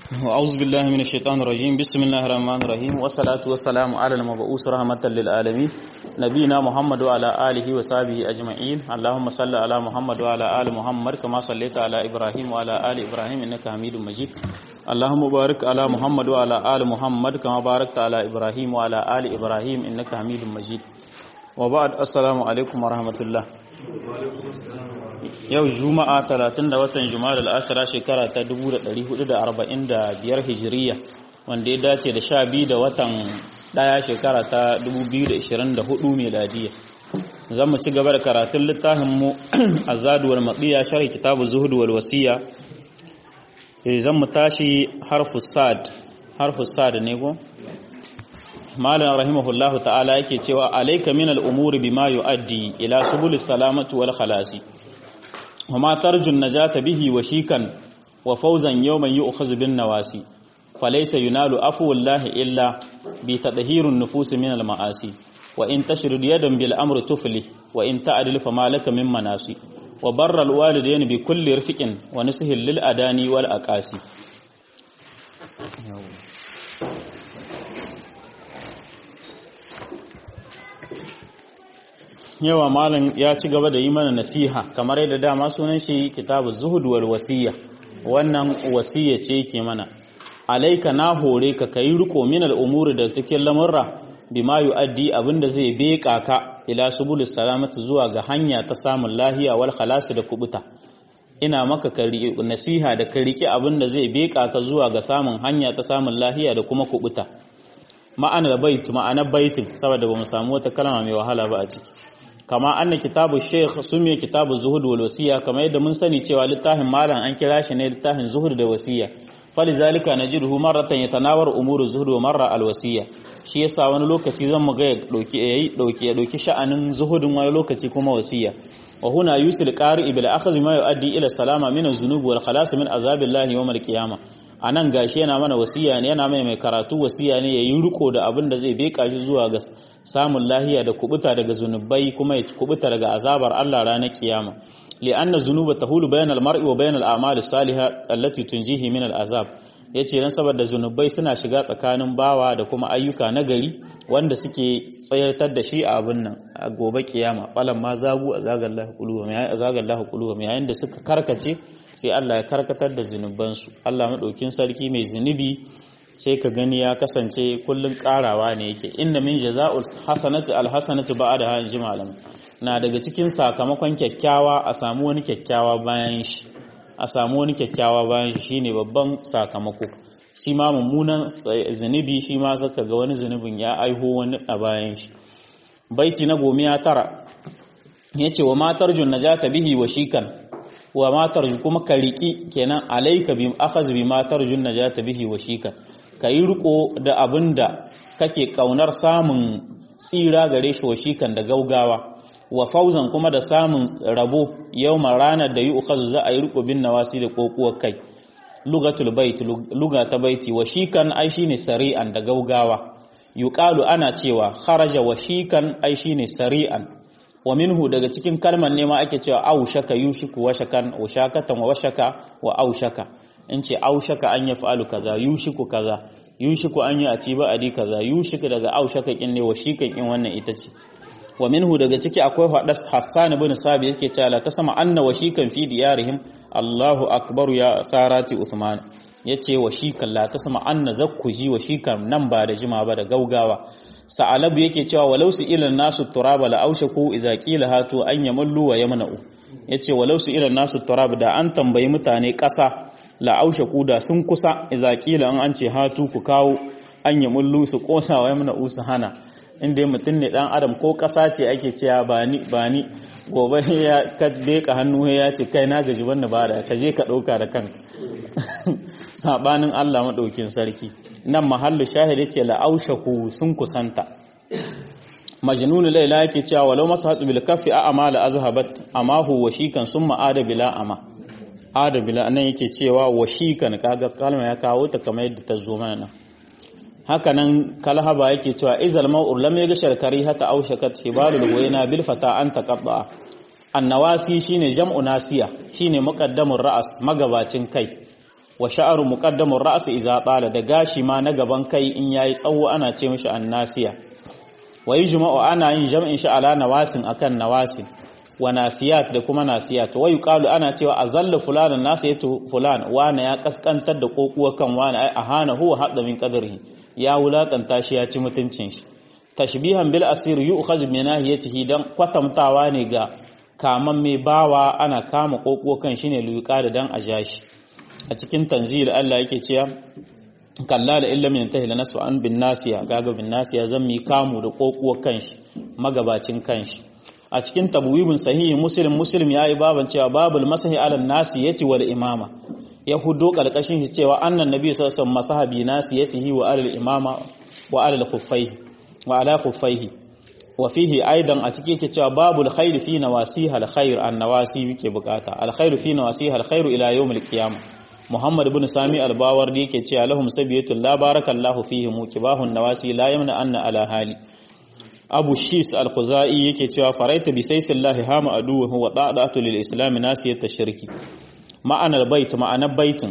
أعوذ بالله من الشيطان الرجيم بسم الله الرحمن الرحيم والصلاة والسلام على المبعوث رحمة للعالمين نبينا محمد وعلى آله وصحبه أجمعين اللهم صل على محمد وعلى آل محمد كما صليت على إبراهيم وعلى آل إبراهيم إنك حميد مجيد اللهم بارك على محمد وعلى آل محمد كما باركت على إبراهيم وعلى آل إبراهيم إنك حميد مجيد وبعد السلام عليكم ورحمة الله yau juma'a 30 da watan juma'a al'ashira shekara ta 1445 hijiriya wanda ya dace da 12 da watan daya shekara ta 2024 meladiya zan mu ci gaba da karatun littafin mu azadu wal maqiya sharhi kitabu zuhud wal wasiya zan mu tashi harfu sad harfu sad ne ko malam rahimahullahu ta'ala yake cewa alayka min al-umuri bima yu'addi ila subulis salamati wal khalasi وما ترجو النجاة به وشيكا وفوزا يوما يؤخذ بالنواسي فليس ينال عفو الله إلا بتطهير النفوس من المعاصي وإن تشرد يدا بالأمر تفلي وإن تعدل فما لك من مناصي وبر الوالدين بكل رفق ونسه للأداني والأقاسي yawa malam ya ci gaba da yi mana nasiha kamar yadda dama sunan shi kitabu zuhud wal wasiya wannan wasiya ce yake mana alaika na hore ka kai riko min al umuri da cikin lamurra bima yuaddi abinda zai beka ka ila subulis salamati zuwa ga hanya ta samun lahiya wal khalas da kubuta ina maka ka nasiha da ka riki abinda zai beka ka zuwa ga samun hanya ta samun lahiya da kuma kubuta ma'anar bait ma'anar baitin saboda bamu samu wata kalma mai wahala ba a ciki kama anna kitabu sheikh sumiya kitabu zuhud wal wasiya kama yadda mun sani cewa littafin malam an kira shi ne littafin zuhud da wasiya falizalika najiduhu marratan yatanawar umuru zuhud wa marra al wasiya shi yasa wani lokaci zan mu ga dauki yayi dauki ya dauki sha'anin zuhudin wani lokaci kuma wasiya wa huna yusil qari bil akhdh ma yuaddi ila salama min az-zunub wal khalas min azabillahi yawm al qiyamah anan gashi yana mana wasiya ne yana mai mai karatu wasiya ne yayi riko da abin da zai beka shi zuwa ga samun lahiya da kubuta daga zunubai kuma ya kubuta daga azabar Allah ranar kiyama li'anna zunuba tahulu bainal mar'i wa bainal a'mali salihah allati tunjihi min al'azab yace dan saboda zunubai suna shiga tsakanin bawa da kuma ayyuka nagari wanda suke tsayartar da shi a abin nan a gobe kiyama falan ma zagu azagallahu quluhum ya azagallahu quluhum yayin da suka karkace sai Allah ya karkatar da zunubansu Allah madaukin sarki mai zunubi sai ka gani ya kasance kullun karawa ne yake inna min jaza'ul hasanati alhasanatu ba'da ha inji malam na daga cikin sakamakon kyakkyawa a samu wani kyakkyawa bayan shi a samu wani kyakkyawa bayan shi shine babban sakamako shi ma mummunan zunubi shi ma saka ga wani zunubin ya aiho wani a bayan shi baiti na gomiya tara yace wa matar najata bihi wa shikan wa matar kuma ka riki kenan alaika bi akhaz bi matar najata bihi wa shikan ka yi riko da abin da kake kaunar samun tsira gare shi wa shikan da gaugawa wa fauzan kuma da samun rabo yau ranar da yi ukhazu za a yi riko bin nawasi da kokuwar kai lugatul bait luga ta baiti wa shikan ai shine sari'an da gaugawa yuqalu ana cewa kharaja wa shikan ai shine sari'an wa minhu daga cikin kalmar ne ma ake cewa aushaka yushiku wa shakan wa shakatan wa washaka wa aushaka in ce aushaka an ya fa'alu kaza yushiku kaza yushiku an yi a ci ba'adi kaza yushiku daga aushaka kin ne wa shikan in wannan ita ce wa minhu daga ciki akwai hadas Hassan ibn Sabi yake cewa la tasma anna wa shikan fi diyarihim Allahu akbar ya tharati Uthman yace wa shikan la tasma anna zakkuji wa shikan nan ba da jima ba da gaugawa sa'alabu yake cewa walau su ilan nasu turaba la aushaku idza qila hatu an yamallu wa yamna'u yace walau su ilan nasu turaba da an tambayi mutane ƙasa la'aushe kuda sun kusa izakila an ce hatu ku kawo an yi mullu su kosa wa yamna usu hana inda mutum ne dan adam ko kasa ce ake cewa ba ni ba ni gobe ya ka beka hannu ya ce kai na gaji wannan ba da ka je ka dauka da kanka sabanin Allah madaukin sarki nan mahallu shahidi ce la'aushe ku sun kusanta majnun laila yake cewa walau masahatu bil kaffi a amala azhabat amahu wa shikan summa ada bila ama adabila nan yake cewa washikan kaga kalma ya kawo ta kamar yadda ta zo mana nan haka nan kalhaba yake cewa izal ma'ur lam yaghshar karihata aw shakat hibalul wayna bil fata an taqatta annawasi shine jam'u nasiya shine muqaddamur ra'as magabacin kai wa sha'aru muqaddamur ra's idza tala da gashi ma na gaban kai in yayi tsawo ana ce mishi annasiya wa yujma'u ana yin jam'in shi ala nawasin akan nawasin wa nasiyat da kuma nasiyat wa yuqalu ana cewa azalla fulanan nasiyatu fulan wana ya kaskantar da kokuwa kan wani ai ahana huwa hadda min qadrihi ya wulakanta shi ya ci mutuncin shi tashbihan bil asir yu'khaz min nahiyatihi dan kwatamtawa ne ga kaman mai bawa ana kama kokuwa kan shi ne luyuka da dan ajashi a cikin tanzil Allah yake cewa kalla da illa min tahila nasu an bin nasiya gaga bin nasiya zan mi kamu da kokuwa kan shi magabacin kan shi a cikin tabwibin sahihi muslim muslim yayi baban cewa babul masahi ala nasi yati wal imama ya hudo kalkashin shi cewa annan nabi sallallahu alaihi wasallam masahabi nasi yatihi wa alal imama wa alal khuffaihi wa ala khuffaihi wa fihi aidan a cikin yake cewa babul khair fi nawasiha al khair an nawasi yake bukata al khair fi nawasiha al khair ila yawm al qiyamah muhammad ibn sami al bawardi yake cewa lahum sabiyatul la barakallahu fihi mukibahun nawasi la yamna anna ala hali abu shis al-khuzai yake cewa faraita bi sayfillahi hama aduhu wa da'atu lil islam nasiyat shirki ma'anar bait ma'anar baitin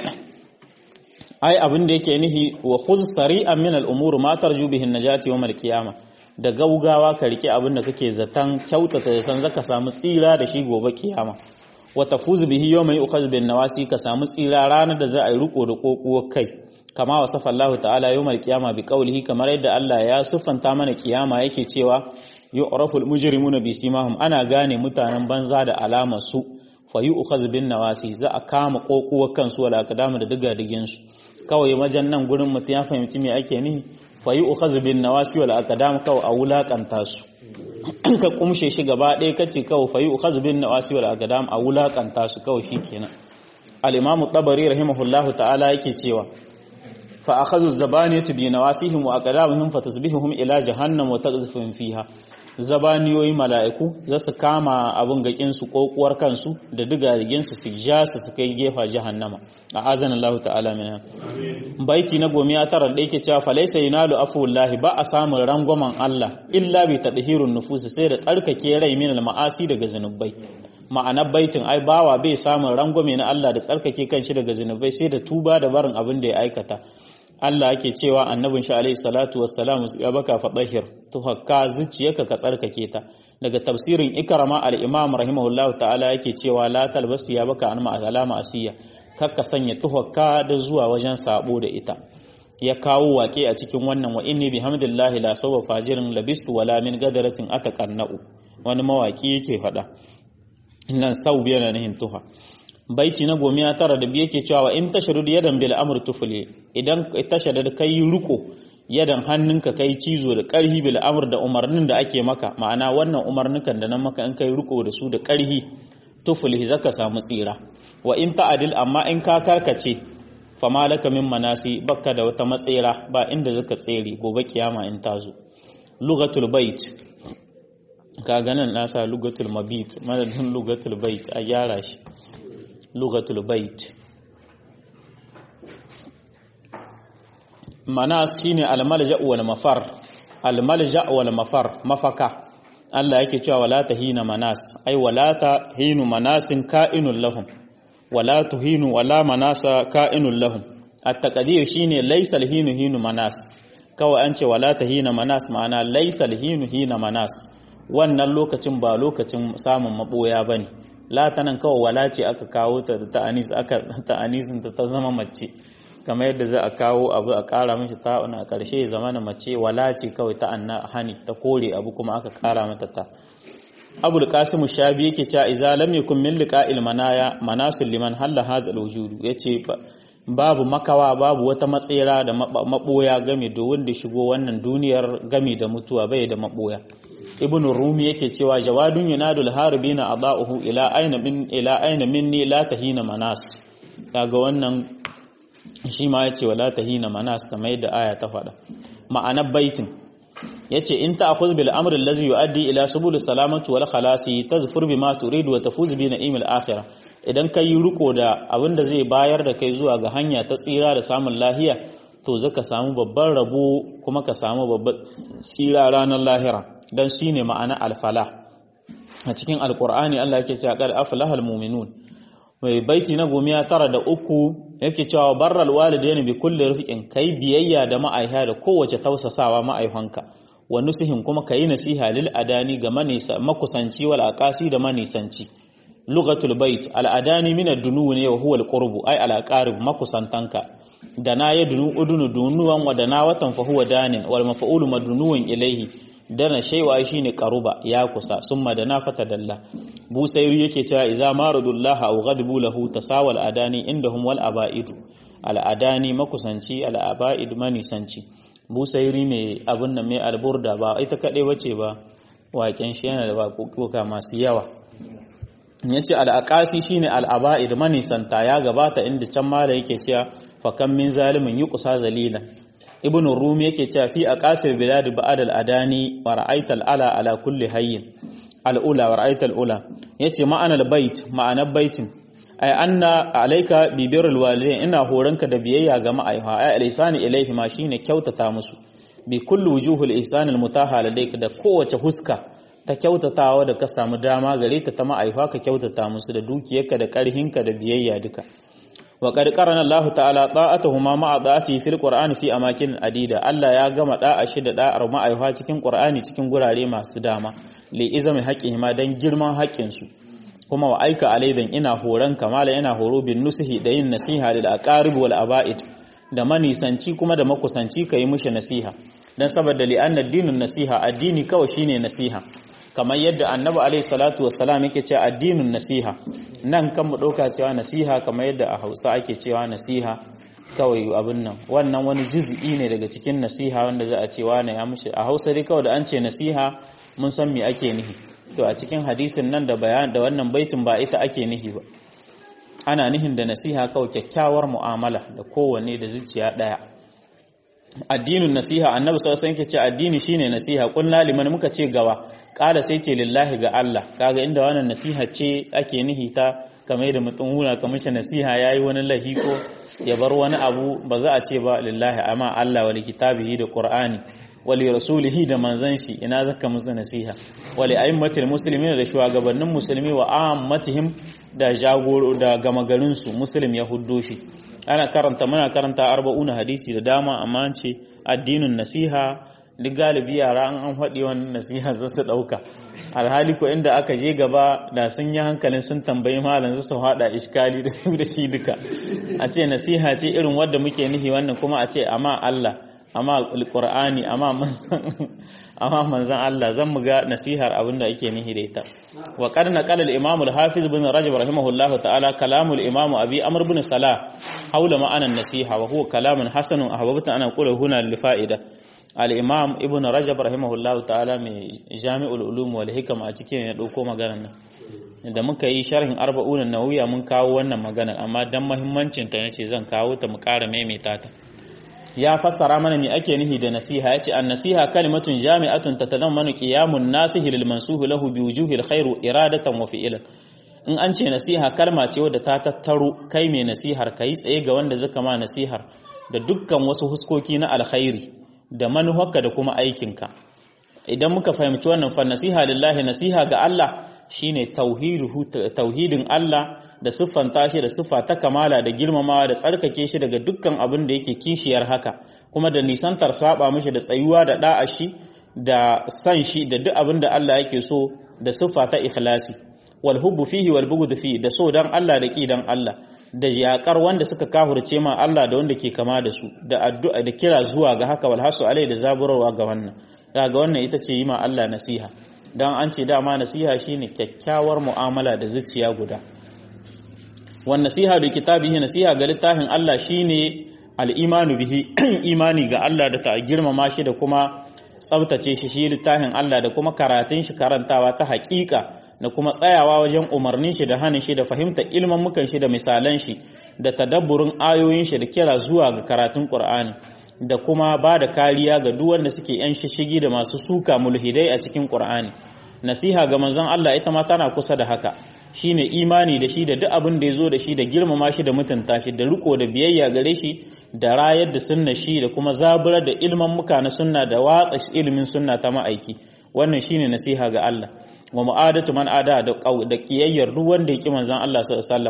ai abin da yake nihi wa khuz sari'an min al-umur ma tarju bihi an-najati yawm al-qiyamah da gaugawa ka rike abin da kake zatan kyautata da san zaka samu tsira da shi gobe kiyama wa tafuz bihi yawma yu'khaz bin nawasi ka samu tsira ranar da za a yi riko da kokuwar kai kama wasafa Allah ta'ala yawmal qiyama bi qawlihi kamar yadda Allah ya siffanta mana kiyama yake cewa yu'raful mujrimuna bi simahum ana gane mutanen banza da alamar su fa yu'khaz bin nawasi za a kama kokuwar kansu wala akadamu da diga digin su kawai majan nan gurin mutum ya fahimci me ake nihi fa yu'khaz bin nawasi wala akadamu kawai a wulakanta su ka kumshe shi gaba ɗaya kace kawai fa yu'khaz bin nawasi wala akadamu a wulakanta su kawai shikenan al-imamu tabari rahimahullahu ta'ala yake cewa فأخذوا الزبانية بنواسيهم وأقدامهم فتصبحهم إلى جهنم وتقذفهم فيها zabaniyoyi mala'iku za su kama abin gaƙinsu ƙoƙuwar kansu da digariginsu su ja su su kai gefa jahannama a azan Allah ta'ala mina baiti na gomi ya tara da yake cewa falaisa yunalu afuwallahi ba a samun rangwamen Allah illa bi tadhirun nufusi sai da tsarkake rai min ma'asi daga zanubai ma'anar baitin ai bawa bai samun rangwame na Allah da tsarkake kanshi daga zanubai sai da tuba da barin abin da ya aikata Allah yake cewa annabin shi alaihi salatu wassalam ya baka fadahir to hakka zuciyarka ka tsarkake ta daga tafsirin ikrama al-imam rahimahullahu ta'ala yake cewa la talbas ya baka an alama asiya kakka sanya tuhakka da zuwa wajen sabo da ita ya kawo wake a cikin wannan wa inni bihamdillahi la sawfa fajirin labistu wala min gadaratin ataqannau wani mawaki yake faɗa nan sau biya na nihin tuha baiti na gomiya tara da biye ke cewa in tasharud yadan bil amr tufli idan tasharud kai ruko yadan hannunka kai cizo da karhi bil amr da umarnin da ake maka ma'ana wannan umarnukan da nan maka in kai ruko da su da karhi tufli zaka samu tsira wa in ta'adil amma in ka karkace fama laka min manasi bakka da wata matsira ba inda zaka tsere gobe kiyama in tazo lugatul bait ka ganin nasa lugatul mabit madadin lugatul bait a gyara shi lugatul bait manas shine almalja wal mafar almalja wal mafar mafaka Allah yake cewa wala tahina manas ai wala tahinu manasin ka'inul lahum wala tuhinu wala manasa ka'inul lahum at-taqdir shine laysa hinu hinu manas kawai an ce wala tahina manas ma'ana laysa hinu hina manas wannan lokacin ba lokacin samun maboya bane latanan kawai wala ce aka kawo ta da ta'anis aka ta'anisin ta ta zama mace kamar yadda za a kawo abu a ƙara mishi ta'un a ƙarshe zama na mace wala ce kawai ta anna hani ta kore abu kuma aka ƙara mata ta abul qasim shabi yake cewa idza lam yakun min liqa'il manaya manasul liman halla hazal wujudu yace babu makawa babu wata matsera da maboya game da wanda shigo wannan duniyar game da mutuwa bai da maboya ibn rumi yake cewa jawadun yunadul harbina adahu ila aina min ila aina minni la tahina manas kaga wannan shi ma yace wala tahina manas kamar yadda aya ta faɗa ma'anar baitin yace in ta'khudh bil amri allazi yuaddi ila subul salamati wal khalasi tazfur bima turid wa tafuz bi na'imil akhirah idan kai riko da abin da zai bayar da kai zuwa ga hanya ta tsira da samun lahiya to zaka samu babban rabo kuma ka samu babban tsira ranar lahira dan shine ma'ana alfala a cikin alqur'ani Allah yake cewa qad aflahal mu'minun mai baiti na gomiya tara da uku yake cewa barral walidaini bi kulli rifqin kai biyayya da ma'aiha da kowace tausasawa ma'aihanka wa nusihin kuma kayi nasiha lil adani ga manisa makusanci wal aqasi da manisanci lugatul bait al adani min ad-dunu ne wa huwa al qurbu ay al aqarib makusantanka da na ya dunu udunu dunuwan wa da na watan fa huwa danin wal maf'ulu madnuwan ilayhi dana shaywa shine qaruba ya kusa summa da na fata dalla busairi yake cewa iza maradullah aw ghadbu lahu tasawal adani indahum wal abaidu al adani makusanci al abaid manisanci busairi mai abin nan mai alburda ba ita kaɗai bace ba waƙen shi yana da baƙuƙuka masu yawa ya ce al'aƙasi shi ne al'aba'id manisanta ya gabata inda can mala yake cewa fakan min zalimin yi kusa zalilan ibn rumi yake cewa fi a ƙasir biladi ba'ad al'adani wa ra'aital ala ala kulli hayyin al'ula wa ra'aital ula ya ce ma'anar bait ma'anar baitin ay anna alayka bi birrul walidain ina horanka da biyayya ga ma'aiha ay al-ihsani ilayhi ma shine kyautata musu bi kulli wujuhul ihsanil mutaha ladayka da kowace huska ta kyautatawa da ka samu dama gare ta ta ma'aifa ka kyautata musu da dukiyarka da karhinka da biyayya duka wa qad qarana Allah ta'ala ta'atuhuma ma'a da'ati fil qur'ani fi amakin adida Allah ya gama da'a shi da da'ar ma'aifa cikin qur'ani cikin gurare masu dama li izami haqqihima dan girman haƙƙin su kuma wa aika alaidan ina horon kamala ina horo bin nusihi da yin nasiha lil aqarib wal aba'id da manisanci kuma da makusanci kai mushi nasiha dan saboda li anna dinun nasiha addini kawai shine nasiha kamar yadda annabi alaihi salatu wassalam yake cewa addinun nasiha nan kan mu dauka cewa nasiha kamar yadda a Hausa ake cewa nasiha kawai abin nan wannan wani juz'i ne daga cikin nasiha wanda za a ce wani ya mushi a Hausa dai kawai da an ce nasiha mun san me ake nihi to a cikin hadisin nan da bayan da wannan baitin ba ita ake nihi ba ana nihin da nasiha kawai kyakkyawar mu'amala da kowanne da zuciya daya addinin nasiha annabi sallallahu alaihi wasallam ce addini shine nasiha kullu liman muka ce gawa kala sai ce lillahi ga Allah kaga inda wannan nasiha ce ake nihi ta kamar da mutum hula kamar shi nasiha yayi wani lahiko ya bar wani abu ba za a ce ba lillahi amma Allah wa kitabihi da qur'ani wali rasulihi da manzan shi ina zaka musu nasiha wali aimmatil muslimin da shugabannin musulmi wa ammatihim da jagoro da gama garin su muslim ya huddo shi ana karanta muna karanta arba'una hadisi da dama amma an ce addinin nasiha duk galibi yara an an faɗi wannan nasiha za su ɗauka alhali ko inda aka je gaba da sun yi hankalin sun tambayi malam su haɗa iskali da su da shi duka a ce nasiha ce irin wadda muke nihi wannan kuma a ce amma Allah amma alqur'ani amma amma manzon Allah zan mu ga nasihar abinda ake nihi da ita wa qad naqala al-imam al-hafiz ibn rajab rahimahullahu ta'ala kalamu al-imam abi amr ibn salah hawla ma'ana an-nasiha wa huwa kalamun hasanun ahbabtu an aqula huna li fa'ida al-imam ibn rajab rahimahullahu ta'ala mai jami'ul ulum wal hikam a cikin ya dauko maganar nan da muka yi sharhin arba'un an-nawawiya mun kawo wannan magana amma dan muhimmancin ta nace zan kawo ta mu ƙara maimaita ta ya fassara mana me ake nihi da nasiha yace an-nasiha kalimatun jami'atun tatadammanu qiyamun nasihi lil mansuhi lahu bi wujuhil khair iradatan wa fi'lan in an ce nasiha kalma ce wadda ta tattaro kai mai nasihar kai tsaye ga wanda zaka ma nasihar da dukkan wasu huskoki na alkhairi da manuharka da kuma aikinka idan muka fahimci wannan fa nasiha lillahi nasiha ga Allah shine tauhidin Allah da siffanta shi da siffa ta kamala da girmamawa da tsarkake shi daga dukkan abin da yake kishiyar haka kuma da nisantar saba mishi da tsayuwa da da'a shi da san shi da duk abin da Allah yake so da siffa ta ikhlasi wal hubbu fihi wal bughd fihi da so dan Allah da ki dan Allah da yakar wanda suka kahurce ma Allah da wanda ke kama da su da addu'a da kira zuwa ga haka wal hasu alai da zaburarwa ga wannan daga wannan ita ce yi ma Allah nasiha dan an ce dama nasiha shine kyakkyawar mu'amala da zuciya guda wan nasiha da kitabihi nasiha ga littafin Allah shine al-imanu bihi imani ga Allah da ta girmama shi da kuma tsabtace shi shi littafin Allah da kuma karatun shi karantawa ta haƙiƙa da kuma tsayawa wajen umarnin shi da hannun shi da fahimtar ilman mukan shi da misalan shi da tadabburin ayoyin shi da kira zuwa ga karatun Qur'ani da kuma ba da kariya ga duk wanda suke yan shishigi da masu suka mulhidai a cikin Qur'ani nasiha ga manzon Allah ita ma tana kusa da haka shine imani da shi da duk abin da ya zo da shi da girmama shi da mutunta shi da riko da biyayya gare shi da rayar da sunna shi da kuma zaburar da ilman muka na sunna da watsa ilimin sunna ta ma'aiki wannan shine nasiha ga Allah wa mu'adatu man ada da da kiyayyar duk wanda yake manzon Allah sallallahu alaihi wasallam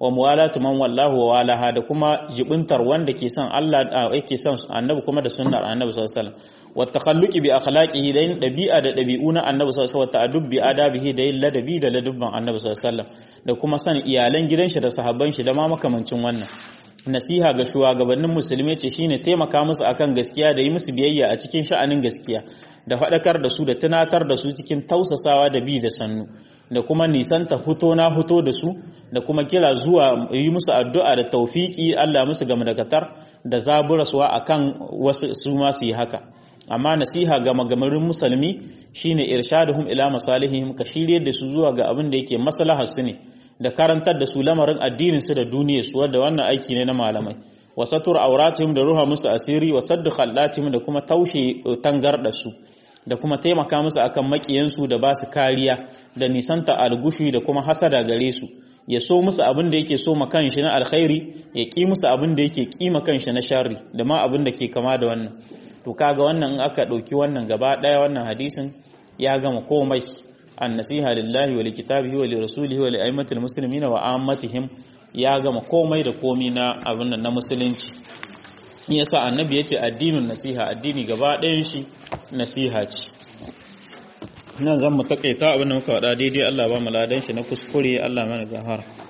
wa muwalatu man wallahu wa walaha da kuma jibintar wanda ke son Allah yake son annabi kuma da sunnar annabi sallallahu alaihi wasallam wa takhalluqi bi akhlaqihi da yin dabi'a da dabi'u na annabi sallallahu alaihi wasallam wa ta'addub bi adabihi da yin ladabi da ladabban annabi sallallahu alaihi wasallam da kuma san iyalan gidan shi da sahabban shi da ma makamancin wannan nasiha ga shugabannin musulmi ce shine taimaka musu akan gaskiya da yi musu biyayya a cikin sha'anin gaskiya da faɗakar da su da tunatar da su cikin tausasawa da bi da sannu da kuma nisanta huto na huto da su da kuma kira zuwa yi musu addu'a da taufiki Allah musu game da katar da zaburaswa akan wasu su ma su yi haka amma nasiha ga magamarin musulmi shine irshaduhum ila masalihim ka shirye da su zuwa ga abin da yake maslahar su ne da karantar da su lamarin addinin su da duniyar su wanda wannan aiki ne na malamai wa satur auratihim da ruha musu asiri wa saddu khallatihim da kuma taushe tangarda su da kuma taimaka musu akan makiyansu da ba su kariya da nisanta algushi da kuma hasada gare su ya so musu abin da yake so ma kanshi na alkhairi ya ki musu abin da yake ki ma kanshi na sharri da ma abin da ke kama da wannan to kaga wannan in aka dauki wannan gaba daya wannan hadisin ya gama komai an nasiha lillahi wa likitabihi wa lirasulihi wa li'aimatil muslimina wa ammatihim ya gama komai da komi na abin nan na musulunci yasa annabi yace addinin nasiha addini gaba ɗayan shi nasiha ce nan zan mu takaita abin da muka faɗa daidai Allah ba mu ladan shi na kuskure Allah mana gafara